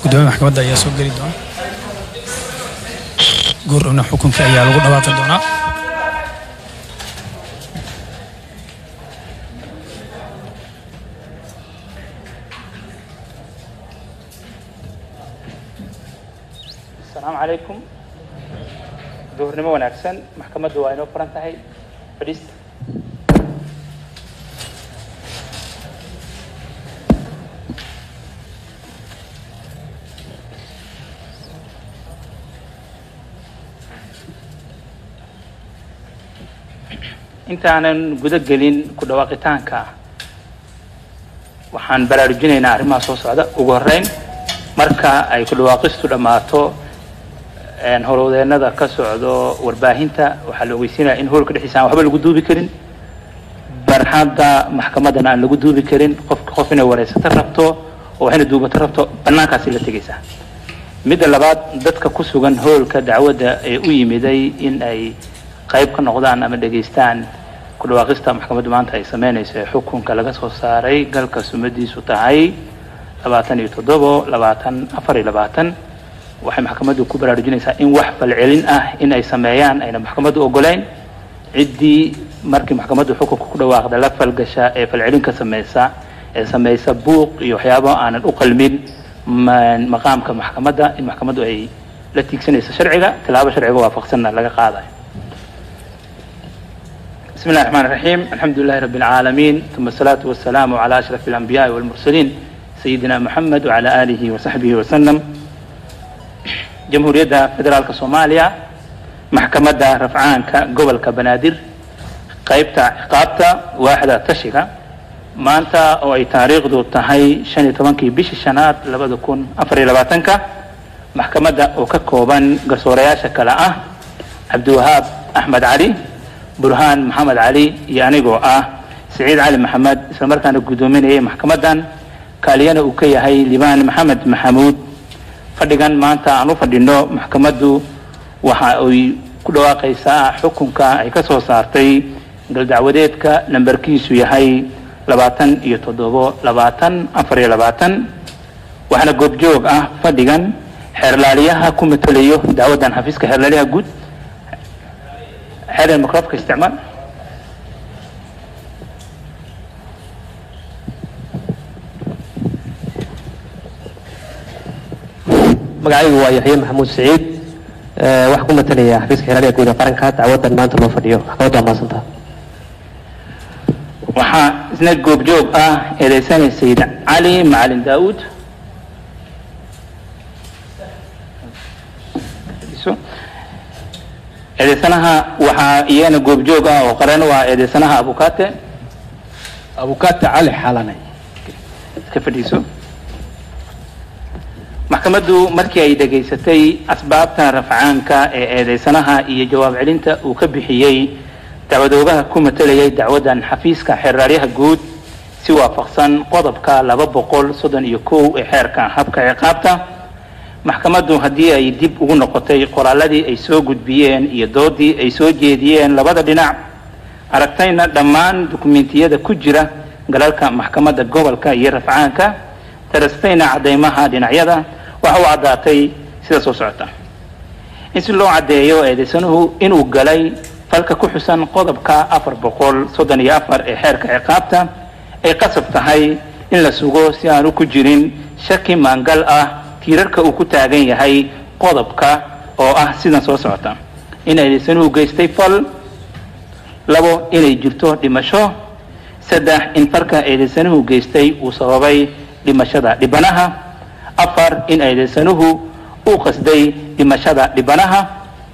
gudoomiya maxkamadda ayaa soo geli doona goordhowna xukunkii ayaa lagu dhawaaqi doonaa asalaamu calaykum duhurnimo wanaagsan maxkamaddu waa inoo furan tahay fadhiista intaanan guda gelin ku dhawaaqitaanka waxaan baraarujinaynaa arrimaha soo socda ugu horreyn marka ay ku dhawaaqistu dhammaato howlwadeennada ka socdo warbaahinta waxaa la ogeysiinaya in howlka dhexdiisa aan waxba lagu duubi karin barxadda maxkamaddana aan lagu duubi karin qofka qof inay wareysato rabto oo waxayna duubato rabto bannaankaasi la tegaysaa midda labaad dadka ku sugan howlka dacwadda ee u yimiday in ay qayb ka noqdaan ama dhegaystaan ku dhawaaqista maxkamaddu maanta ay sameynayso ee xukunka laga soo saaray galka sumadiisu tahay labaatan iyo toddobo labaatan afar iyo labaatan waxay maxkamaddu ku baraarujinaysaa in wax falcelin ah in ay sameeyaan ayna maxkamaddu ogolayn ciddii markii maxkamaddu xukunka ku dhawaaqda la falgasha ee falcelin ka sameysa ee sameysa buuq iyo waxyaabo aanan u qalmin maqaamka maxkamadda in maxkamaddu ay la tiigsanayso sharciga tilaabo sharciga waafaqsanna laga qaadayo بسم الله الرحمن الرحيم الحمد لله رب العالمين ثم الصلاة والسلام على أشرف الأنبياء والمرسلين سيدنا محمد وعلى آله وصحبه وسلم جمهورية فدرالك صوماليا محكمة رفعانك قبل كبنادر قيبتا عقابتا واحدة تشيكا ما أنت أو أي تاريخ دو تهي شاني طبانكي بيش الشنات لبدو كون أفري لباتنكا محكمة وككوبان قصورياشا كلا عبد الوهاب أحمد علي burhaan maxamed cali iyo anigoo ah siciid cali maxamed isla markaana guddoominayay maxkamaddan kaaliyana uu ka yahay libaan maxamed maxamuud fadhigan maanta aan u fadhino maxkamaddu waxa ay ku dhawaaqaysaa xukunka ay ka soo saartay galdacwadeedka lambarkiisu yahay labaatan iyo toddobo labaatan afar iyo labaatan waxaana goobjoog ah fadhigan xeerlaaliyaha ku matelayo dacwaddan xafiiska xeerlaaliyaha guud حاليا الميكروفون استعمال magacaygu waa yaxye maxamuud siciid waxaa ku matalaya xafiiska xiraaliga guud ee qaranka dacwadan maanta loo fadhiyo maxkamadda waa mahadsanta waxaa isna goobjoog ah eedeysanay sayid cali macalin daawud eedeysanaha waxaa iyana goobjoog ah oo qaran u ah eedeysanaha abukate abukate cali xalanay iska fadhiiso maxkamaddu markii ay dhegaysatay asbaabta rafcaanka ee eedeysanaha iyo jawaab celinta uu ka bixiyey dacwadoogaha ku matalayay dacwaddan xafiiska xeerraaryaha guud si waafaqsan qodobka laba boqol soddon iyo kow ee xeerka habka ciqaabta maxkamaddu haddii ay dib ugu noqotay qoraaladii ay soo gudbiyeen iyo doodii ay soo jeediyeen labada dhinac aragtayna dhammaan dukumentiyada ku jira galalka maxkamadda gobolka iyo rafcaanka darastayna caddeymaha dhinacyada waxa u caddaatay sida soo socota in si loo caddeeyo eedeysanuhu inuu galay falka ku xusan qodobka afar boqol soddon iyo afar ee xeerka ciqaabta ay qasab tahay in la sugo si aanu ku jirin shaki maangal ah tiirarka uu ku taagan yahay qodobka oo ah sidan soo socota in eedeysanuhu geystay fal labo inay jirto dhimasho saddex in falka eedeysanuhu geystay uu sababay dhimashada dhibanaha afar in eedeysanuhu uu qasday dhimashada dhibanaha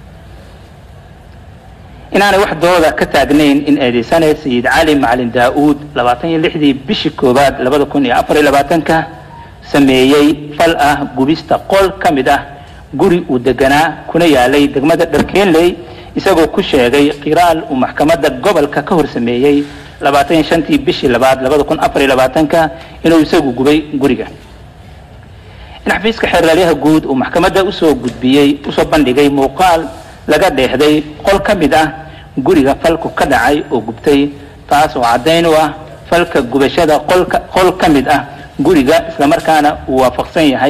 inaanay wax dooda ka taagnayn in eedeysane sayid cali macalin daa-uud labaatan iyo lixdii bishii koowaad labada kun iyo afar iyo labaatanka sameeyey fal ah gubista qol ka mid ah guri uu deganaa kuna yaalay degmada dharkeenley isagoo ku sheegay qiraal uu maxkamadda gobolka ka hor sameeyey labaatan iyo shantii bishii labaad labada kun afar iyo labaatanka inuu isagu gubay guriga in xafiiska xeerlaalyaha guud uu maxkamadda usoo gudbiyey usoo bandhigay muuqaal laga dheexday qol ka mid ah guriga falku ka dhacay oo gubtay taas oo caddayn u ah falka gubashada qolka qol ka mid ah guriga islamarkaana uu waafaqsan yahay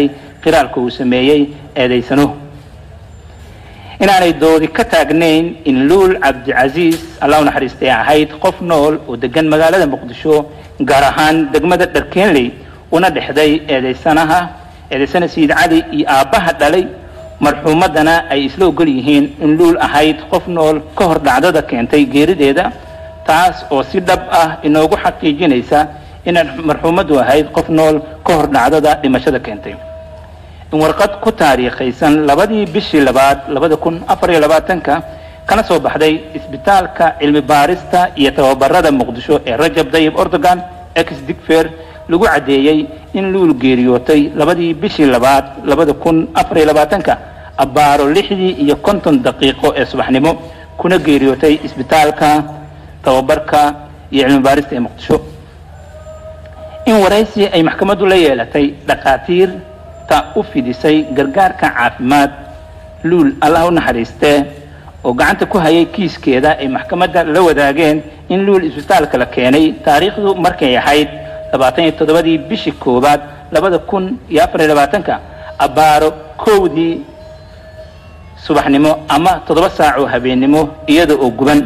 qiraalka uu sameeyey eedaysanuhu inaanay doodi ka taagnayn in luul cabdicasiis allah u naxariistay ahayd qof nool oo degan magaalada muqdisho gaar ahaan degmada dharkeenley una dhexday eedaysanaha eedaysana sayid cali iyo aabbaha dhalay marxuumaddana ay isla ogol yihiin in luul ahayd qof nool ka hor dhacdada keentay geerideeda taas oo si dhab ah inoogu xaqiijinaysa inay marxuumaddu ahayd qof nool ka hor dhacdada dhimashada keentay in warqad ku taariikhaysan labadii bishii labaad labada kun afar iyo labaatanka kana soo baxday isbitaalka cilmi baarista iyo tababarada muqdisho ee rajab dayib ordogan ex digfer lagu caddeeyey in luul geeriyootay labadii bishii labaad labada kun afar iyo labaatanka abbaaro lixdii iyo konton daqiiqo ee subaxnimo kuna geeriyootay isbitaalka tababarka iyo cilmi baarista ee muqdisho in waraysi ay maxkamaddu la yeelatay dhakhaatiirta u fidisay gargaarka caafimaad luul allah u naxariistee oo gacanta ku hayay kiiskeeda ay maxkamadda la wadaageen in luul isbitaalka la keenay taariikhdu markay ahayd labaatan iyo toddobadii bishii koowaad labada kun iyo afar iyo labaatanka abbaaro kowdii subaxnimo ama toddoba saac oo habeennimo iyada oo guban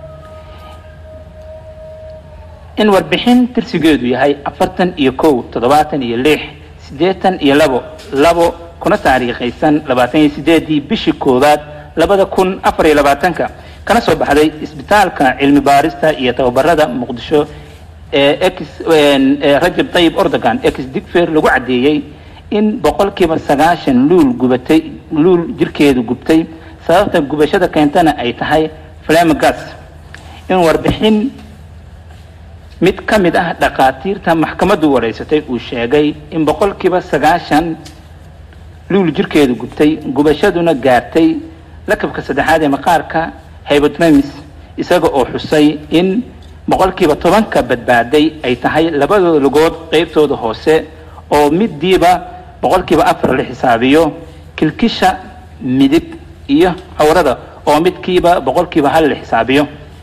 in warbixin tirsigeedu yahay afartan iyo kow toddobaatan iyo lix siddeetan iyo labo labo kuna taariikhaysan labaatan iyo sideedii bishii koowaad labada kun afar iyo labaatanka kana soo baxday isbitaalka cilmi baarista iyo tababarada muqdisho ee ex rajab tayib ordogan ex digfer lagu caddeeyey in boqolkiiba sagaashan luul gubatay luul jirkeedu gubtay sababta gubashada keentana ay tahay flamagas in warbixin mid ka mid ah dhakhaatiirta maxkamaddu wareysatay uu sheegay in boqolkiiba sagaashan luul jirkeedu gubtay gubashaduna gaartay lakabka saddexaad ee maqaarka hypodermis isaga oo xusay in boqolkiiba tobanka badbaaday ay tahay labadooda lugood qeybtooda hoose oo midiiba boqolkiiba afar la xisaabiyo kilkisha midig iyo cawrada oo midkiiba boqolkiiba hal la xisaabiyo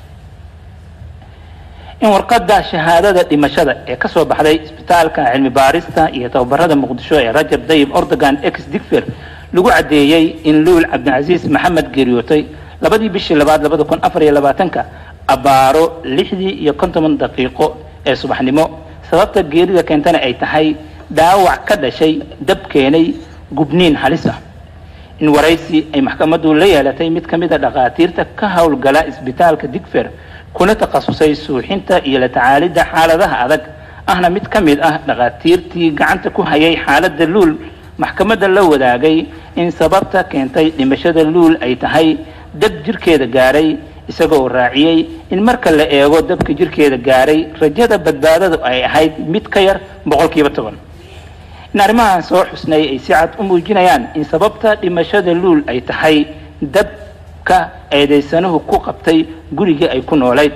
in warqadda shahaadada dhimashada ee ka soo baxday isbitaalka cilmi baarista iyo tababarada muqdisho ee rajab dayib ordogan ex digfer lagu caddeeyey in luul cabdicasiis maxamed geeriyootay labadii bishii labaad labada kun afar iyo labaatanka abbaaro lixdii iyo konton daqiiqo ee subaxnimo sababta geerida keentana ay tahay dhaawac ka dhashay dab keenay gubniin halis ah in waraysi ay maxkamaddu la yeelatay mid ka mid a dhakhaatiirta ka howlgala isbitaalka digfer kuna takhasusay suuxinta iyo la tacaalidda xaaladaha adag ahna mid ka mid ah dhakhaatiirtii gacanta ku hayay xaaladda luul maxkamadda la wadaagay in sababta keentay dhimashada luul ay tahay dab jirkeeda gaaray isagoo raaciyey in marka la eego dabka jirkeeda gaaray rajada badbaadadu ay ahayd mid ka yar boqolkiiba toban in arrimahan soo xusnay ay si cad u muujinayaan in sababta dhimashada luul ay tahay dabka eedaysanuhu ku qabtay gurigii ay ku noolayd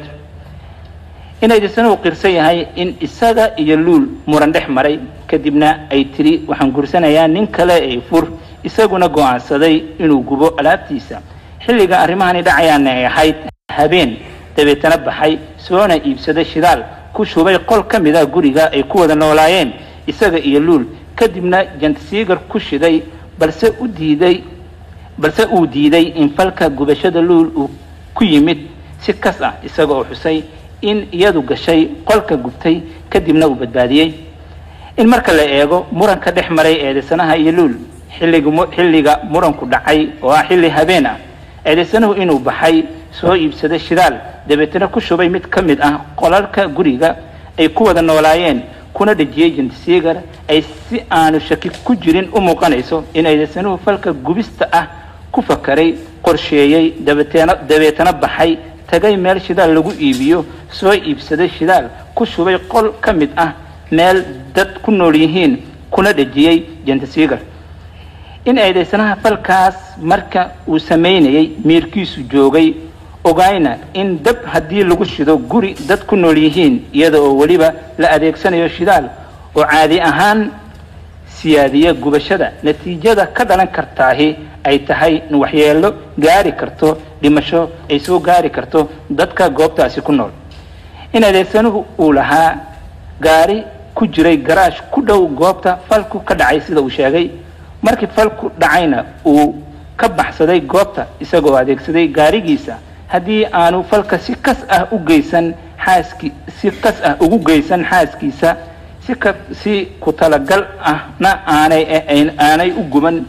in eedaysanuhu qirsan yahay in isaga iyo luul muran dhex maray kadibna ay tiri waxaan gursanayaa nin kale ee fur isaguna go'aansaday inuu gubo alaabtiisa xilliga arrimahani dhacayaana ay ahayd habeen dabeetana baxay soona iibsaday shidaal ku shubay qol ka mid ah guriga ay ku wada noolaayeen isaga iyo luul kadibna jantasiigar ku shiday balse u diiday balse uu diiday in falka gubashada luul uu ku yimid si kas ah isaga oo xusay in iyadu gashay qolka gubtay kadibna uu badbaadiyey in marka la eego muranka dhex maray eedaysanaha iyo luul xilliga xilliga muranku dhacay oo ah xilli habeen ah eedaysanuhu inuu baxay soo iibsaday shidaal dabeetana ku shubay mid ka mid ah qolalka guriga ay ku wada noolaayeen kuna dhejiyey jantisiigar ay si aanu shaki ku jirin u muuqanayso in eedaysanuhu falka gubista ah ku fakaray qorsheeyey dabeetana dabeetana baxay tagay meel shidaal lagu iibiyo soo iibsaday shidaal ku shubay qol ka mid ah meel dad ku nool yihiin kuna dhejiyey jantisiigar in eedaysanaha falkaas marka uu samaynayay miirkiisu joogay ogayna in dab haddii lagu shido guri dad ku nool yihiin iyada oo weliba la adeegsanayo shidaal oo caadi ahaan siyaadiya gubashada natiijada ka dhalan kartaahi ay tahay in waxyeelo gaari karto dhimasho ay soo gaari karto dadka goobtaasi ku nool in adeegsanuhu uu lahaa gaari ku jiray garaash ku dhow goobta falku ka dhacay sida uu sheegay markii falku dhacayna uu ka baxsaday goobta isagoo adeegsaday gaarigiisa haddii aanu falka si kas ah u geysan xaaski si kas ah ugu geysan xaaskiisa si ka si ku talagal ahna aanay aanay u guban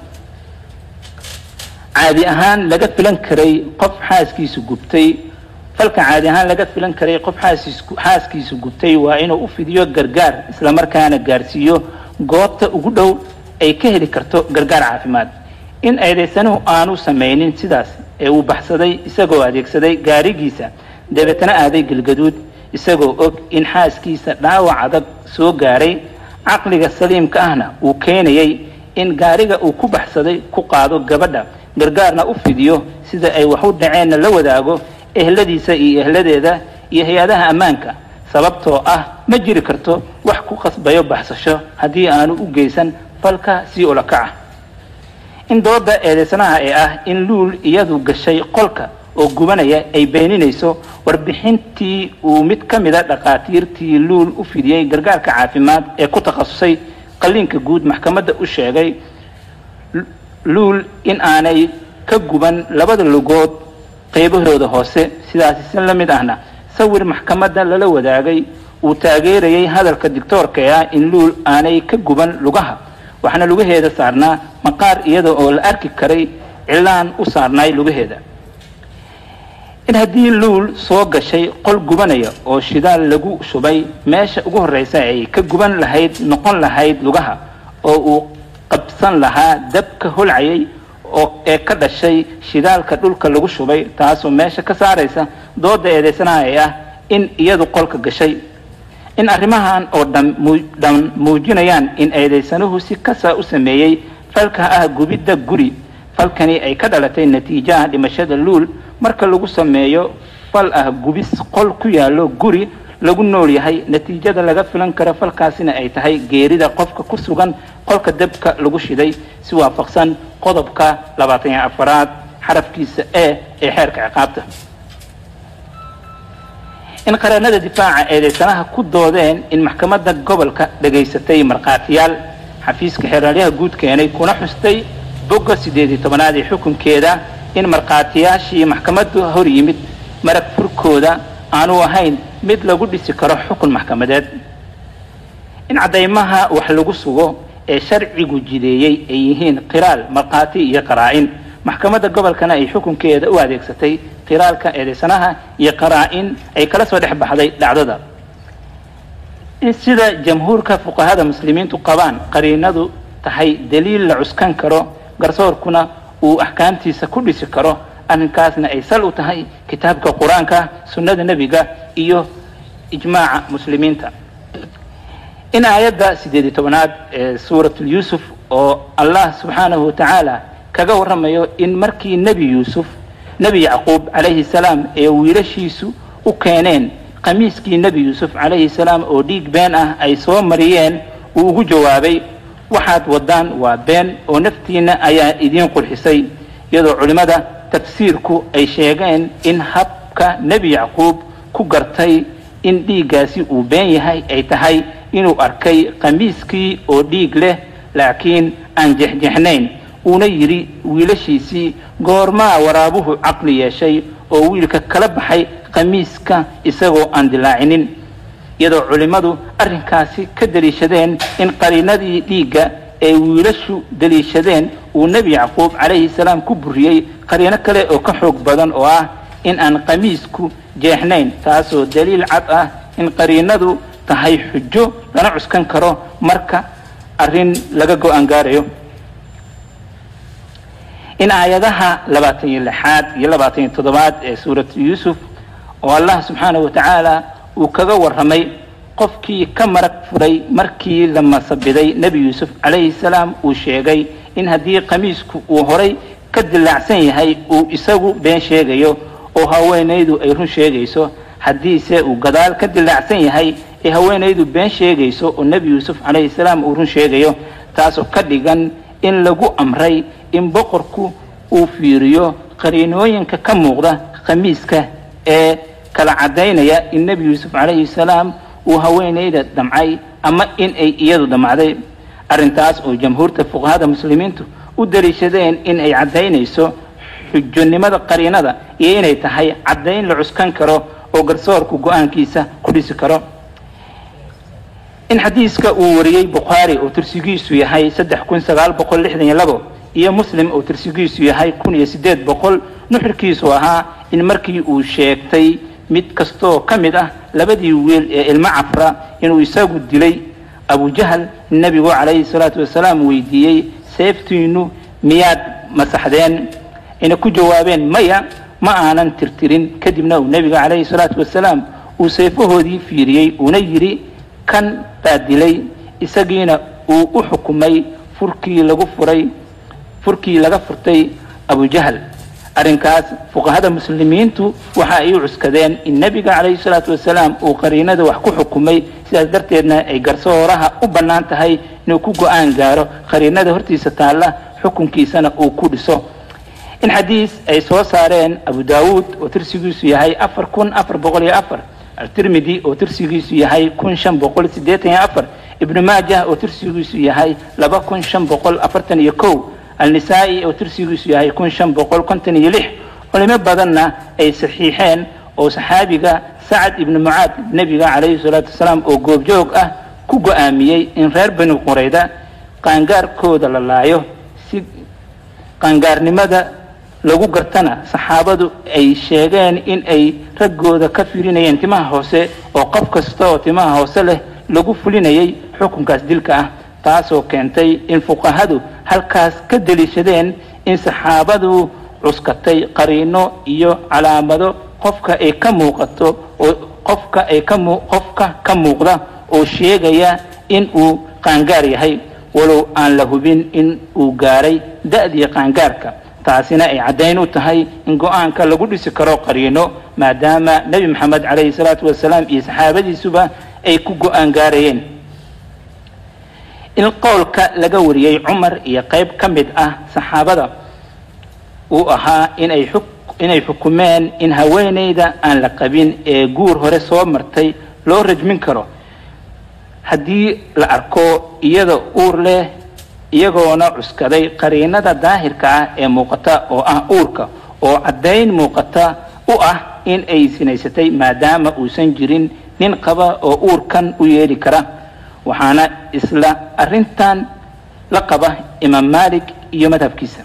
caadi ahaan laga filan karay qof xaaskiisu gubtay falka caadi ahaan laga filan karay qof xaaskiisu xaaskiisu gubtay waa inuu u fidiyo gargaar islamarkaana gaarsiiyo goobta ugu dhow ay ka heli karto gargaar caafimaad in eedaysanuhu aanu samaynin sidaas ee uu baxsaday isagoo adeegsaday gaarigiisa dabeetana aaday galgaduud isagoo og in xaaskiisa dhaawac adag soo gaaray caqliga saliimka ahna uu keenayay in gaariga uu ku baxsaday ku qaado gabadha gargaarna u fidiyo sida ay wax u dhaceenna la wadaago ehladiisa iyo ehladeeda iyo hay-adaha ammaanka sababtoo ah ma jiri karto wax ku qasbayo baxsasho haddii aanu u geysan falka sii ulakaca in dooda eedeysanaha ee ah in luul iyadu gashay qolka oo gubanaya ay beeninayso warbixintii uu mid ka mida dhakhaatiirtii luul u fidiyey gargaarka caafimaad ee ku takhasusay qalliinka guud maxkamadda u sheegay luul in aanay ka guban labada lugood qaybahooda hoose sidaasi si la mid ahna sawir maxkamadda lala wadaagay uu taageerayay hadalka dictoorka ee ah in luul aanay ka guban lugaha waxaana lugaheeda saarnaa maqaar iyada oo la arki karay cilaan u saarnaay lugaheeda in haddii luul soo gashay qol gubanaya oo shidaal lagu shubay meesha ugu horreysa ay ka guban lahayd noqon lahayd lugaha oo uu qabsan lahaa dabka holcayay oo ee ka dhashay shidaalka dhulka lagu shubay taasoo meesha ka saaraysa dooda eedeysanaha ee ah in iyadu qolka gashay in arrimahan oo dhan dhan muujinayaan in eedeysanuhu si kasa u sameeyey falka ah gubidda guri falkani ay ka dhalatay natiijaha dhimashada luul marka lagu sameeyo fal ah gubis qol ku yaallo guri lagu nool yahay natiijada laga filan karo falkaasina ay tahay geerida qofka ku sugan qolka dabka lagu shiday si waafaqsan qodobka labaatan iyo afaraad xarafkiisa e ee xeerka ciqaabta in qareenada difaaca eedeysanaha ku doodeen in maxkamadda gobolka dhagaysatay markhaatiyaal xafiiska xeeraalyaha guud keenay kuna xustay bogga siddeed iyo tobanaad ee xukunkeeda in markhaatiyaashii maxkamaddu hor yimid marag furkooda aanu ahayn mid lagu dhisi karo xukun maxkamadeed in caddaymaha wax lagu sugo ee sharcigu jideeyey ay yihiin qiraal markhaati iyo qaraa-in maxkamadda gobolkana ay xukunkeeda u adeegsatay qiraalka eedeysanaha iyo qaraa-in ay kala soo dhex baxday dhacdada in sida jamhuurka fuqahada muslimiintu qabaan qariinadu tahay daliil la cuskan karo garsoorkuna uu axkaamtiisa ku dhisi karo arrinkaasna ay sal u tahay kitaabka qur-aanka sunnada nebiga iyo ijmaaca muslimiinta in aayadda siddeed iyo tobanaad ee suuratulyuusuf oo allah subxaanahu watacaala kaga warramayo in markii nebi yuusuf nebi yacquub calayhi salaam ee wiilashiisu u keeneen khamiiskii nebi yuusuf calayhi salaam oo dhiig been ah ay soo mariyeen uu ugu jawaabay waxaad waddaan waa been oo naftiinna ayaa idiin qurxisay iyadoo culimmada tafsiirku ay sheegeen in habka nebi yacquub ku gartay in dhiiggaasi uu been yahay ay tahay inuu arkay khamiiskii oo dhiig leh laakiin aan jexjexnayn uuna yidhi wiilashiisii goormaa waraabuhu caqli yeeshay oo wiilka kala baxay khamiiska isagoo aan dilaacinin iyadoo culimmadu arrinkaasi ka deliishadeen in qariinadii dhiigga ee wiilashu deliishadeen uu nebi yacquub calayhi salaam ku buriyey qariino kale oo ka xoog badan oo ah in aan khamiisku jeexnayn taasoo daliil cad ah in qariinadu tahay xujo lana cuskan karo marka arrin laga go-aan gaarayo in aayadaha labaatan iyo lixaad iyo labaatan iyo toddobaad ee suuratu yuusuf oo allah subxaanahu watacaala uu kaga warramay qofkii ka marag furay markii la masabiday nebi yuusuf calayhi salaam uu sheegay in haddii khamiisku uu horay ka dilaacsan yahay uu isagu been sheegayo oo haweenaydu ay run sheegayso haddiise uu gadaal ka dilaacsan yahay ee haweenaydu been sheegayso oo nebi yuusuf calayhi salaam uu run sheegayo taasoo ka dhigan in lagu amray in boqorku uu fiiriyo qariinooyinka ka muuqda khamiiska ee kala caddaynaya in nebi yuusuf calayhi salaam uu haweenayda damcay ama in ay iyadu damacday arrintaas oo jamhuurta fuqahada muslimiintu u daliishadeen in ay caddaynayso xujonimada qariinada iyo inay tahay caddayn la cuskan karo oo garsoorku go-aankiisa ku dhisi karo in xadiiska uu wariyey bukhaari oo tirsigiisu yahay saddex kun sagaal boqol lixdan iyo labo iyo muslim oo tirsigiisu yahay kun iyo siddeed boqol nuxurkiisu ahaa in markii uu sheegtay mid kastoo ka mid ah labadii wiil ee ilmo cafra inuu isagu dilay abujahal nebigu calayhi salaatu wasalaam weydiiyey seeftiinu miyaad masaxdeen ina ku jawaabeen maya ma aanan tirtirin kadibna uu nebiga calayhi salaatu wasalaam uu seefahoodii fiiriyey uuna yidhi kan baa dilay isagiina uu u xukumay furkii lagu furay furkii laga furtay abujahal arrinkaas fuqahada muslimiintu waxa ay u cuskadeen in nebiga calayhi salaatu wasalaam uu qariinada wax ku xukumay sidaas darteedna ay garsooraha u bannaan tahay inuu ku go-aan gaaro qariinada hortiisa taalla xukunkiisana uu ku dhiso in xadiis ay soo saareen abu daawuud oo tirsigiisu yahay afar kun afar boqol iyo afar altirmidi oo tirsigiisu yahay kun shan boqol siddeetan iyo afar ibnu maajah oo tirsigiisu yahay laba kun shan boqol afartan iyo kow alnisaa-i oo tirsigiisu yahay kun shan boqol konton iyo lix culimo badanna ay saxiixeen oo saxaabiga sacad ibnu mucaad nebiga calayhi salaatu wasalaam oo goobjoog ah ku go-aamiyey in reer bani qurayda qaangaarkooda la laayo si qaangaarnimada lagu gartana saxaabadu ay sheegeen in ay raggooda ka firinayeen timaha hoose oo qof kasta oo timaha hoose leh lagu fulinayay xukunkaas dilka ah taasoo keentay in fuqahadu halkaas ka deliishadeen in saxaabadu cuskatay qariino iyo calaamado qofka ay ka muuqato oo qofka ay ka mu qofka ka muuqda oo sheegaya in uu qaangaar yahay walow aan la hubin in uu gaaray da-dii qaangaarka taasina ay caddayn u tahay in go-aanka lagu dhisi karo qariino maadaama nebi maxamed calayhi salaatu wasalaam iyo saxaabadiisuba ay ku go-aan gaarayeen in qowlka laga wariyey cumar iyo qayb ka mid ah saxaabada uu ahaa inay xuk inay xukumeen in haweeneyda aan la qabin ee guur hore soo martay loo rajmin karo haddii la arko iyada uur leh iyagoona cuskaday qariinada daahirka ah ee muuqata oo ah uurka oo caddayn muuqata u ah in ay sinaysatay maadaama uusan jirin nin qaba oo uurkan u yeeli kara waxaana isla arrintan la qaba imaam malik iyo madhabkiisa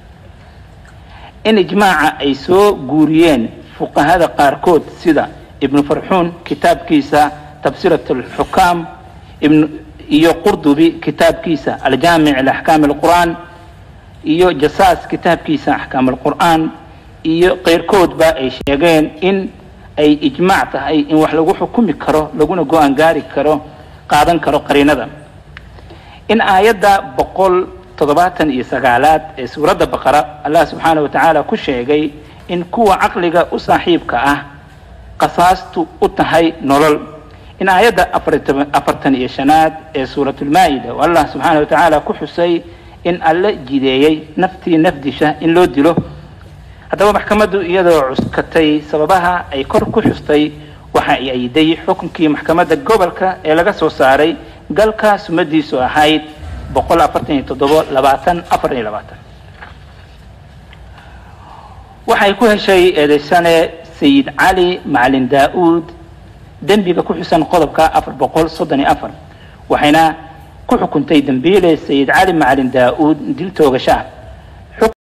in ijmaaca ay soo guuriyeen fuqahada qaarkood sida ibnu farxuun kitaabkiisa tabsirat alxukaam ibn iyo qurdubi kitaabkiisa aljaamic liaxkaam alqur'aan iyo jasaas kitaabkiisa axkaam alqur'aan iyo keyrkoodba ay sheegeen in ay ijmaac tahay in wax lagu xukumi karo laguna go-aan gaari karo qaadan karo qariinada in aayadda boqol toddobaatan iyo sagaalaad ee suuradda baqara allah subxaana wa tacaala ku sheegay in kuwa caqliga u saaxiibka ah qasaastu u tahay nolol in aayadda afartan iyo shanaad ee suuratulmaa-ida oo allah subxaana wa tacaala ku xusay in alle jideeyey naftii nafdisha in loo dilo haddaba maxkamaddu iyadoo cuskatay sababaha ay kor ku xustay waxa ay ayday xukunkii maxkamadda gobolka ee laga soo saaray galka sumadiisu ahayd boqol afartan iyo toddobo labaatan afar iyo labaatan waxay ku heshay eedeysane sayid cali macalin daa-uud dembiga ku xusan qodobka afar boqol soddon iyo afar waxayna ku xukuntay dembiile sayid cali macalin daa-uud dil toogasha